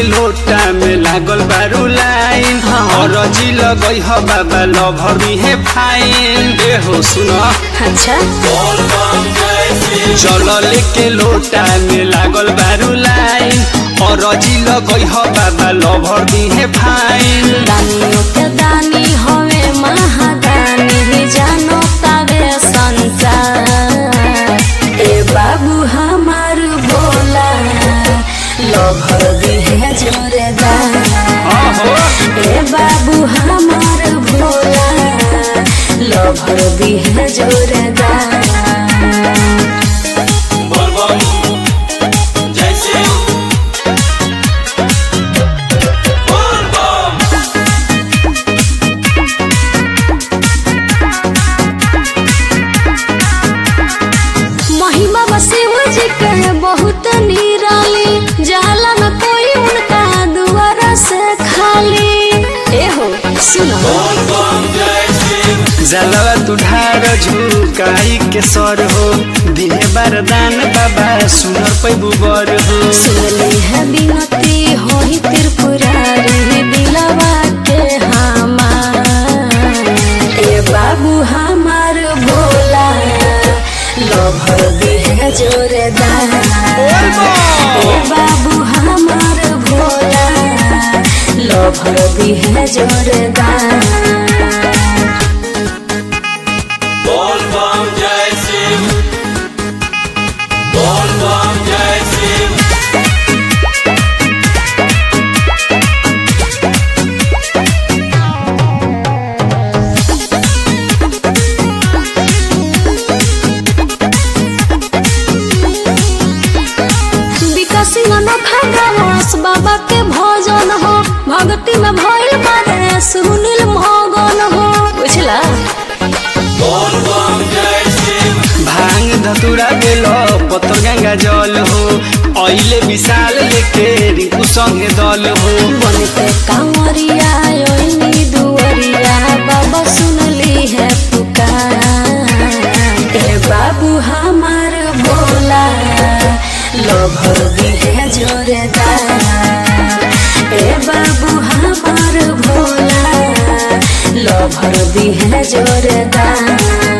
के लोटा में लागल बारू लाइन हाँ। और जी लगई ह बाबा लभरी है फाइन ए हो सुनो अच्छा जल के लोटा में लागल बारू लाइन और जी लगई ह बाबा लभरी है फाइन दानियों के दानी हवे महादानी जानो तावे संसार ए बाबू हमार भोला लभर दी है जोरेदार आहो ए बाबू हमार भोला लभर दी है जोरेदार महिमा बसिव जी के बहुत निराली जाला न कोई उनका दुआरा से खाली ए हो सुनो जलवा तुढ़ार झुकाई के सर हो दिहे बारदान बाबा सुनर पैबू बर हो सुनली है बिनती होई त्रिपुरारी दिलवा के हमार ए बाबू हमार भोला लभर दी है जोरेदार ए बाबू हमार भोला लभर दी है जोरेदार विकासी अनोखा गवास बाबा के भजन हो भक्ति में भइल बारे सुनील मगन हो बुझला भांग धतुरा बेल पतर गंगा जल हो अइले विशाल लेके रिंकू संगे दल हो बनते कांवरिया ओइनी दुवरिया बाबा सुनली है पुकार ए बाबू हमार भोला लभर दी है जोरेदार ए बाबू हमार भोला लभर दी है जोरेदार